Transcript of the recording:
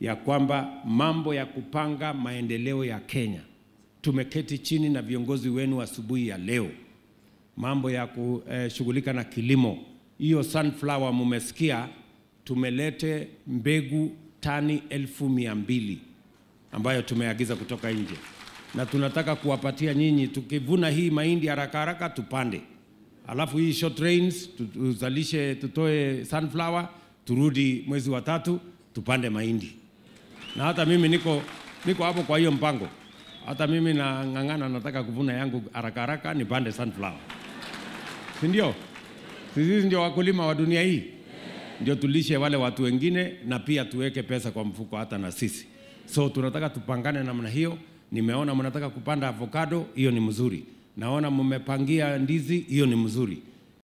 ya kwamba mambo ya kupanga maendeleo ya Kenya, tumeketi chini na viongozi wenu asubuhi ya leo, mambo ya kushughulika na kilimo, hiyo sunflower mumesikia, tumelete mbegu tani elfu mia mbili ambayo tumeagiza kutoka nje, na tunataka kuwapatia nyinyi. Tukivuna hii mahindi haraka haraka tupande, alafu hii short rains tu- tuzalishe, tutoe sunflower, turudi mwezi wa tatu tupande mahindi. Na hata mimi niko niko hapo kwa hiyo mpango, hata mimi nang'ang'ana, nataka kuvuna yangu haraka haraka nipande sunflower, si ndio? Sisi ndio wakulima wa dunia hii ndio tulishe wale watu wengine na pia tuweke pesa kwa mfuko hata na sisi. So tunataka tupangane namna hiyo. Nimeona mnataka kupanda avocado, hiyo ni mzuri. Naona mmepangia ndizi, hiyo ni mzuri.